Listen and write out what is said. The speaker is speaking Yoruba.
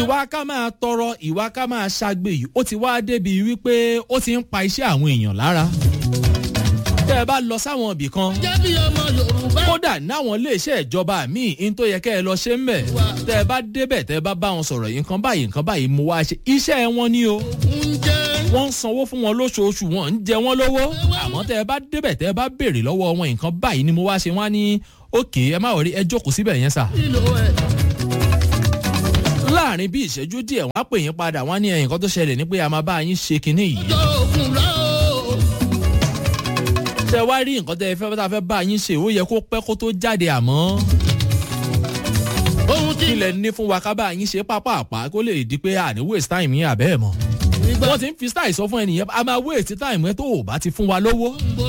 ìwà ká máa tọrọ ìwà ká máa ṣàgbé yìí ó ti wá débi wípé ó ti ń pa iṣẹ́ àwọn èèyàn lára tẹ́ ẹ bá lọ sáwọn ibì kan jẹ́ bí ọmọ yorùbá. kódà náwọn iléeṣẹ́ ìjọba míì in tó yẹ kẹ́ ẹ lọ ṣe ń bẹ̀ tẹ́ ẹ bá débẹ̀ tẹ́ ẹ bá bá wọn sọ̀rọ̀ yìí nǹkan báyìí nǹkan báyìí mo wá ṣe iṣẹ́ wọn ni o ń jẹ́ wọ́n ń sanwó fún wọn lóṣooṣù wọn ń jẹ wọ́n lówó àmọ́ tẹ́ ẹ bá débẹ̀ tẹ́ ẹ bá béèrè lọ́wọ́ wọn nǹkan báyìí ni mo wá ṣe wọ́n á ní òkè ẹ má wọrí ẹ jókòó síbẹ̀ yẹn sà ìlò ẹ̀. láàrin bí ìṣẹ́jú díẹ̀ wọ́n á pè yín padà wọ́n á ní ẹ̀yìn kan tó ṣẹlẹ̀ ní pé a máa bá yín ṣe kinní yìí ọjọ́ òkun lọ́wọ́. tẹ wá rí nǹkan tẹ fẹ́ tá a fẹ́ bá yín ṣe ó yẹ kó pẹ́ kó tó jáde àmọ́ ohun tí ilẹ̀ ní fún wa ká bá yín ṣe pápápá kó lè di pé àní waste time yín àbẹ́ẹ̀ mọ́ ìgbà wọ́n ti ń fi style sọ fún ẹnìyẹn a máa waste time ẹ tó o bá ti fún wa lówó